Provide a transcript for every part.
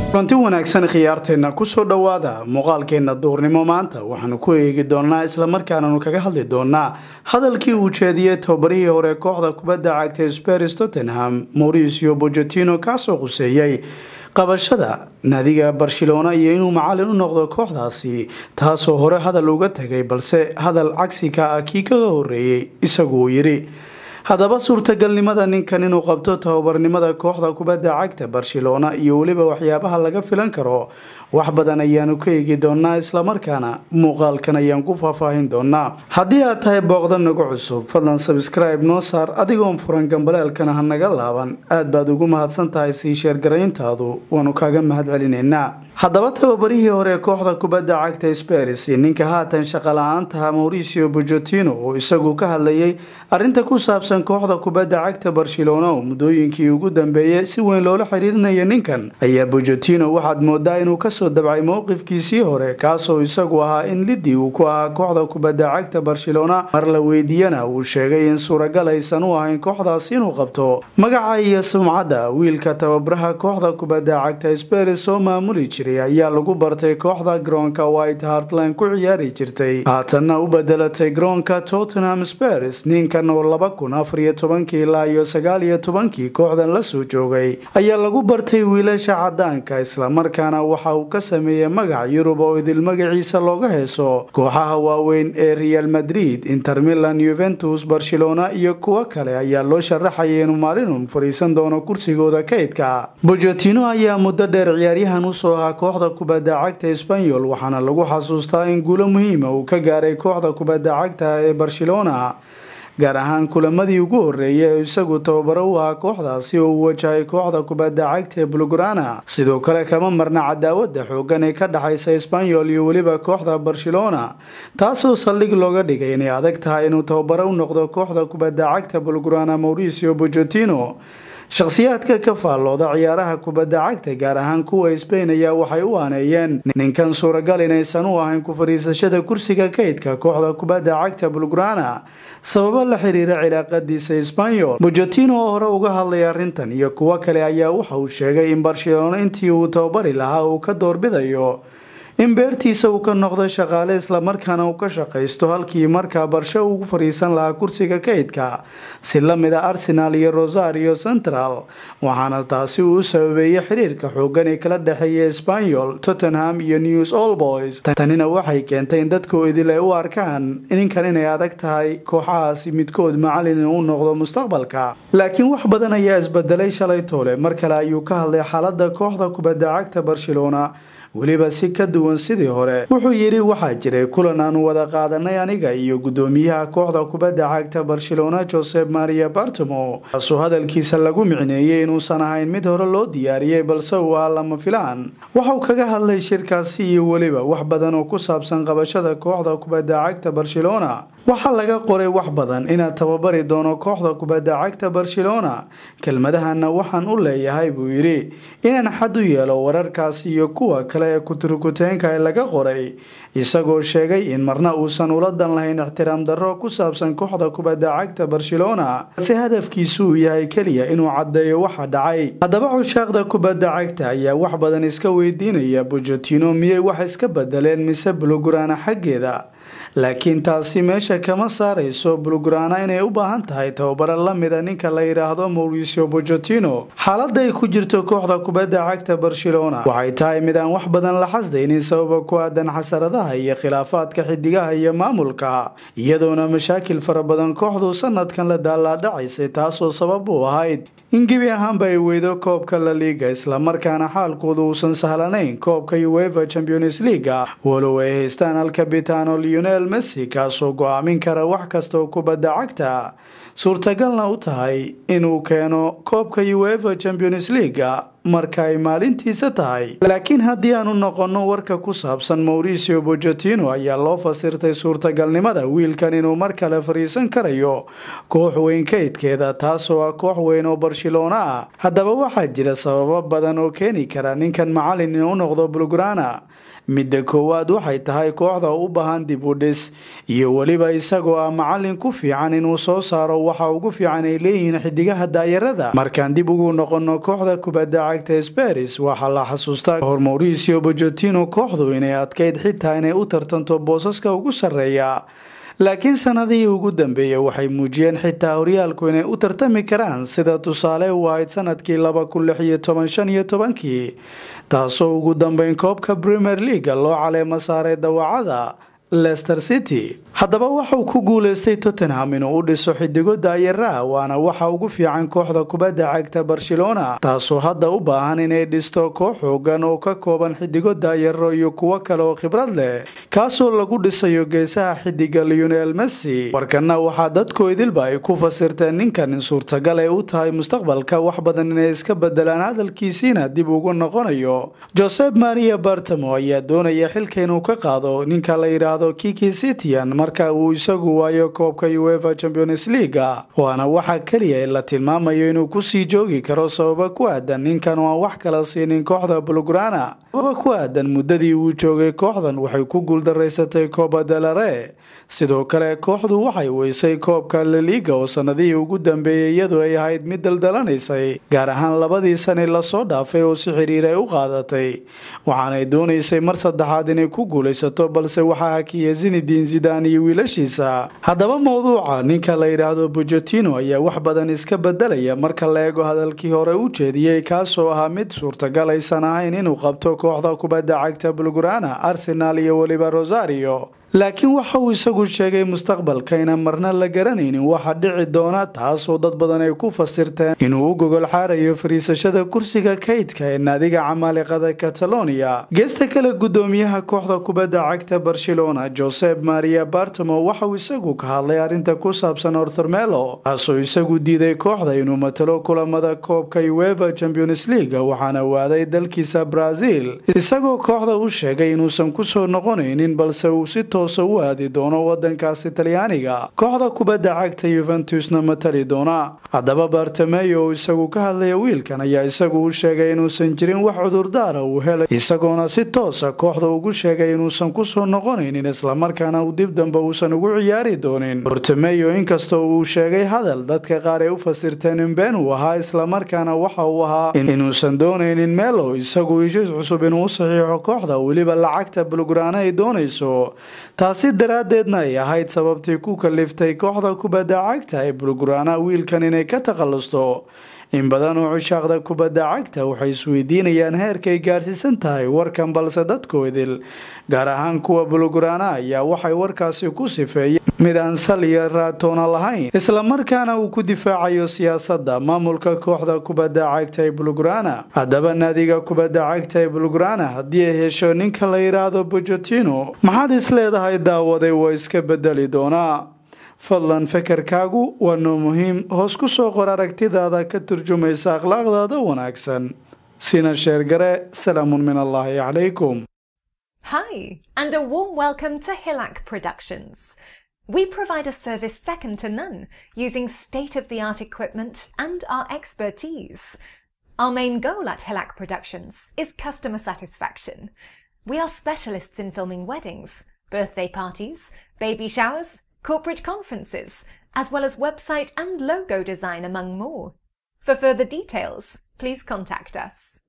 kulanti wanaagsan khiyaarteenna kusoo dhowaada muuqaalkeenna duurnimo maanta waxaanu ku eegi doonaa islamarkaananu kaga hadli doonaa hadalkii uu jeediyey tababarihii hore kooxda kubadda cagtay spers tottenham mauricio bojotino kaasoo quseeyey qabashada naadiga barcelona iyo inuu macalin u noqdo kooxdaasi taasoo hore hadal uga tegay balse hadal cagsiga ah kii kaga horeeyey isagu uu yidhi haddaba suurtagalnimada ninkan inuu qabto tababarnimada kooxda kubadda cagta barcelona iyo weliba waxyaabaha laga filan karo wax badan ayaanu ka eegi doonaa islamarkaana muuqaalkan ayaan ku faahfaahin doonaa haddii aad tahay booqda nagu cusub fadlan sabscribe noo saar adigoon furan gambaleelkana ha naga laaban aad baad ugu mahadsan tahay sii sheergarayntaadu waanu kaaga mahad celinaynaa haddaba tababarihii hore kooxda kubadda cagta spers ninka haatan shaqa la-aantaha mauricio bojotino oo isagu ka hadlayay arinta ku saabsan kooxda kubadda cagta barcelona oo muddooyinkii ugu dambeeyay si weyn loola xiriirinaya ninkan ayaa bojotino waxaad moodaa inuu kasoo dabcay mowqifkiisii hore kaasoo isagu ahaa in lidii uu ku ahaa kooxda kubadda cagta barcelona mar la weydiiyana uu sheegay in suuragal aysan u ahayn kooxdaas inuu qabto magaca iyo sumcadda wiilka tababaraha kooxda kubadda cagta spers oo maamuli jiray ayaa lagu bartay kooxda garoonka white hartland ku ciyaari jirtay haatanna u bedelatay garoonka tottenham spers ninkan oo laba kun afar iyo tobankii ilaa iyo sagaal iyo tobankii kooxdan lasoo joogay ayaa lagu bartay wiilasha cadaanka islamarkaana waxa uu ka sameeyey magac yurub oo idil magaciisa looga heeso kooxaha waaweyn ee real madrid inter milan yuventus barcelona iyo kuwo kale ayaa loo sharaxayay inuu maalinun fadhiisan doono kursigooda kaydka bojotino ayaa muddo dheer ciyaaryahan usoo ahaa kooxda kubadda cagta sbanyol waxaana lagu xasuustaa in guulo muhiima uu ka gaaray kooxda kubadda cagta ee barcelona gaar ahaan kulamadii ugu horeeyay ee isagu tababaro u ahaa kooxdaasi oo uu wajahay kooxda kubadda cagta ee bulgrana sidoo kale kama marna cadaawada xoogan ee ka dhexaysa sbanyol iyo weliba kooxda barcelona taasoo saldhig looga dhigay inay adag tahay inuu tababaro u noqdo kooxda kubadda cagta bulgrana mauricio bojotino shakhsiyaadka ka faallooda ciyaaraha kubadda cagta gaar ahaan kuwa sbain ayaa waxay u aaneeyeen ninkan suuragal inaysan u ahayn ku fadhiisashada kursiga kaydka kooxda kubadda cagta bulgrana sababo la xiriira cilaaqadiisa sbanyol bojotino oo hore uga hadlay arrintan iyo kuwo kale ayaa waxa uu sheegay in barcelona intii uu tababari lahaa uu ka doorbidayo in beertiisa uu ka noqdo shaqaale islamarkaana uu ka shaqaysto halkii markaa barsho ugu fadhiisan lahaa kursiga kaydka si la mid a arsenal iyo rosario central waxaana taasi uu u sababeeyey xiriirka xoogan ee kala dhexeeya sbanyol tottenham iyo news all boys tanina waxay keentay in dadkoo idil ay u arkaan ninkan inay adag tahay kooxahaasi midkood macalin inuu noqdo mustaqbalka laakiin wax badan ayaa isbedelay shalay toole mar kale ayuu ka hadlay xaalada kooxda kubadda cagta barcelona weliba si ka duwan sidii hore wuxuu yidhi waxaa jiray kulan aanu wada qaadanay aniga iyo guddoomiyaha kooxda kubadda cagta barcelona josep maria bartomo kaasoo hadalkiisa lagu micneeyey inuusan ahayn mid hore loo diyaariyey balse uu ahaa lama filaan waxauu kaga hadlay shirkaasi iyo weliba wax badan oo ku saabsan qabashada kooxda kubadda cagta barcelona waxaa laga qoray wax badan inaad tababari doono kooxda kubadda cagta barcelona kelmadahana waxaan u leeyahay buu yidhi inaan xad u yeelo wararkaasi iyo kuwa kale ee kuturkuteenka ee laga qoray isagoo sheegay in marna uusan ula dan lahayn ixtiraam darro ku saabsan kooxda kubadda cagta barcelona balse hadafkiisu uu yahay keliya inuu caddeeyo waxa dhacay haddaba cushaaqda kubadda cagta ayaa wax badan iska weydiinaya bojotino miyay wax iska bedeleen mise bulogurana xaggeeda laakiin taasi meesha kama saarayso bulgrana inay u baahan tahay tababaro la mida ninka la yidhaahdo mauricio bojotino xaalada ay ku jirto kooxda kubadda cagta barcelona waxay tahay mid aan wax badan la xasdaynin sababa ku aadan xasaradaha iyo khilaafaadka xidigaha iyo maamulka iyadoona mashaakil fara badan kooxdu sanadkan la daalaadhacaysay taasoo sabab u ahayd in gebi ahaanba ay weydo koobka la liiga islamarkaana xaalkoodu uusan sahlanayn koobka uefa champions leaga walow ay haystaan alkabitano leonel messi kaasoo go-aamin kara wax kasta oo kubadda cagta suurtagalna u tahay inuu keeno koobka uefa champions leaga marka ay maalintiisa tahay laakiin haddii aanu noqonno warka ku saabsan mauricio bojotino ayaa loo fasirtay suurtagalnimada wiilkan inuu mar kale fadhiisan karayo koox weyn kaydkeeda taasoo ah koox weyn oo barcelona ah haddaba waxaa jira sababo badan oo keeni kara ninkan macalin inuu noqdo bulgrana midda koowaad waxay tahay kooxda u baahan dib u dhis iyo weliba isagoo ah macalin ku fiican inuu soo saaro waxa ugu fiican ay leeyihiin xidigaha daayarada markaan dib ugu noqono kooxda kubadda cagta speris waxaa la xasuustaa hor mauricio bojotino kooxdu inay adkayd xitaa inay u tartanto boosaska ugu sarreeya laakiin sanadihii ugu dambeeyey waxay muujiyeen xitaa horyaalku inay u tartami karaan sida tusaale u ahayd sanadkii laba kun lix iyo toban shan iyo tobankii taasoo ugu dambeyn koobka premier leaga loo caleemo saaray dawacada lester city haddaba waxauu ku guuleystay tottenham inuu u dhiso xidigo daayara waana waxa ugu fiican kooxda kubadda cagta barcelona taasoo hadda u baahan inay dhisto koox xoogan oo ka kooban xidigo daayaro iyo kuwo kale oo khibrad leh kaasoo lagu dhisayo geesaha xidiga leonel messi warkana waxaa dadku idilba ay ku fasirteen ninkan in suurtagal ay u tahay mustaqbalka wax badan inay iska bedelaan hadalkiisiina dib ugu noqonayo josep maria bartamo ayaa doonaya xilka inuu ka qaado ninka la yidhaahdo kiki citian marka uu isagu waayo koobka uefa champions leaga waana waxa keliya ee la tilmaamayo inuu kusii joogi karo sababa ku aadan ninkan oo aan wax kala siinin kooxda bulgrana sababa ku aadan muddadii uu joogay kooxdan waxay ku guuldaraysatay kooba delare sidoo kale kooxdu waxay weysay koobka laliga oo sanadihii ugu dambeeyey iyadu ay ahayd mid daldalanaysay gaar ahaan labadii sani lasoo dhaafay oo si xiriir ay u qaadatay waxaanay doonaysay mar saddexaad inay ku guulaysato balse waxaa hakiya zinidin zidan iyo wiilashiisa haddaba mowduuca ninka la yidhaahdo bojotino ayaa wax badan iska bedelaya marka la eego hadalkii hore u jeediyey kaasoo ahaa mid suurtagal aysan ahayn inuu qabto kooxda kubadda cagta bulgrana arsenal iyo weliba rosario laakiin waxa uu isagu sheegay mustaqbalka inaan marna la garanaynin waxa dhici doona taasoo dad badan ay ku fasirteen inuu u gogol xaarayo fariisashada kursiga kaydka ee naadiga camaaliqada catalonia geesta kale gudoomiyaha kooxda kubadda cagta barcelona josep maria bartamo waxauu isagu ka hadlay arrinta ku saabsan orthermelo kaasoo isagu diiday kooxda inuu matalo kulamada koobka ueva champions league waxaana waaday dalkiisa brazil isagoo kooxda u sheegay inuusan kusoo noqonaynin balse uu si u aadi doono wadankaasi talyaaniga kooxda kubadda cagta yuventusna matali doona haddaba bartameyo oo isagu ka hadlaya wiilkan ayaa isagu u sheegay inuusan jirin wax cudurdaara uu helay isagoona si toosa kooxda ugu sheegay inuusan kusoo noqonaynin islamarkaana uu dib dambe uusan ugu ciyaari doonin bartameyo inkastoo uu sheegay hadal dadka qaar ay u fasirteen in been uu ahaa islamarkaana waxa uu ahaa inuusan doonaynin meelo isagu heshiis cusub inuu u saxiixo kooxda weliba lacagta bulgrana ay doonayso taasi daraaddeedna ay ahayd sababtii ku kaliftay kooxda kubadda cagta ee bulgurana wiilkan inay ka takhallusto in badan oo cushaaqda kubadda cagta waxay isweydiinayaan heerkay gaarsiisan tahay warkan balse dadkoodil gaar ahaan kuwa bulgurana ayaa waxay warkaasi ku sifeeyeen mid aan sal iyo raatoona lahayn islamarkaana uu ku difaacayo siyaasadda maamulka kooxda kubadda cagta ee bulgurana haddaba naadiga kubadda cagta ee bulgurana haddii ay hesho ninka la yidhaahdo bojotino maxaad is leedahay daawaday waa iska bedeli doonaa fadlan fekerkaagu waa noo muhiim hoos ku soo qor aragtidaada ka turjumaysa akhlaaqdaada wanaagsan sina sheergare salaamun min allaahi calaykum Hi, and a warm welcome to Hillac Productions. We provide a service second to none, using state of the art equipment and our expertise. Our main goal at Hillac Productions is customer satisfaction. We are specialists in filming weddings, birthday parties, baby showers, corporate conferences, as well as website and logo design, among more. For further details, please contact us.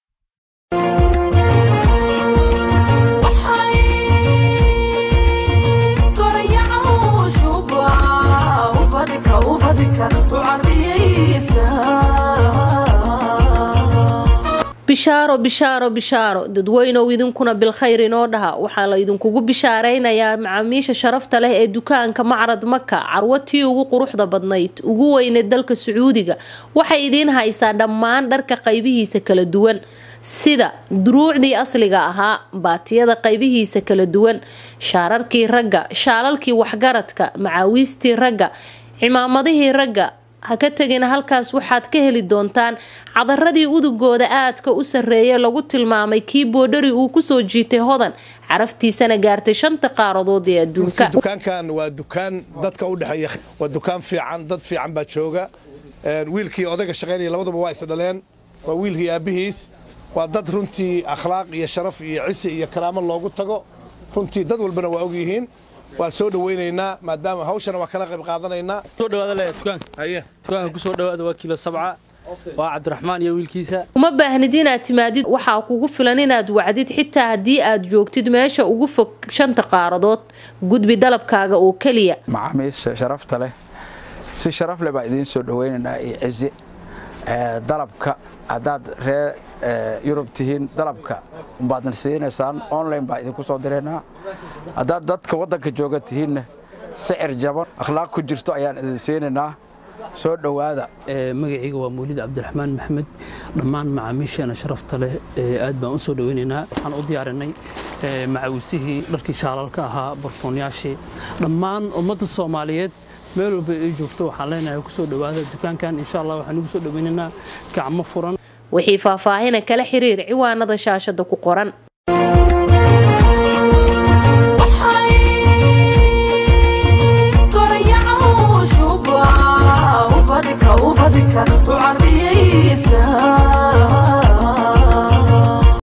bishaaro bishaaro bishaaro dadweynow idinkuna bilkhayr inoo dhaha waxaa la idinkugu bishaaraynayaa macaamiisha sharafta leh ee dukaanka macrad maka carwo tii ugu quruxda badnayd ugu weyneed dalka sacuudiga waxay idiin haysaa dhammaan dharka qaybihiisa kala duwan sida duruucdii asliga ahaa baatiyada qaybihiisa kala duwan shaararkii ragga shaalalkii waxgaradka macaawiistii ragga cimaamadihii ragga ha ka tegina halkaas waxaad ka heli doontaan cadaradii udugooda aadka u sarreeya lagu tilmaamay kii boodhari uu kusoo jiitay hodan caraftiisana gaartay shanta qaaradood ee adduunka dukaankan waa dukaan dadka u dhexeeya waa dukaan fiican dad fiican baa jooga wiilkii odayga shaqaynaya labaduba waa isdhaleen waa wiilkii aabbihiis waa dad runtii akhlaaq iyo sharaf iyo cisi iyo karaamo loogu tago runtii dad walbana waa ogyihiin waa soo dhawaynaynaa maadaama hawshana waa kala qayb qaadanaynaa soo dhawaada le dukaanka haye dukaanka ku soo dhawaada waa kiilo sabca waa cabdiraxmaan iyo wiilkiisa uma baahnid inaad timaadid waxaa kugu filan inaad wacdid xitaa haddii aad joogtid meesha ugu fog shanta qaaradood gudbi dalabkaaga oo keliya macaamiisha sharafta leh si sharaf leh baa idiin soo dhaweynaynaa iyo cizi dalabka haddaad ree yurub tihiin dalabka umbaadna siinaysaan online baa idinku soo diraynaa haddaad dadka waddanka jooga tihiinna sicir jaban akhlaaq ku jirto ayaan idin siinaynaa soo dhowaada magacayga waa mawlid cabdiraxmaan maxamed dhammaan macaamiisheena sharafta leh aad baan u soo dhaweynaynaa waxaan u diyaarinay macawisihii dharkii shaalalka ahaa barfoonyaashii dhammaan ummadda soomaaliyeed meel walba ay joogto waxaan leenahay ku soo dhowaada dukaankan insha allah waxaan ugu soo dhaweynaynaa gacmo furan wixii faahfaahina kala xiriir ciwaanada shaashada ku qoran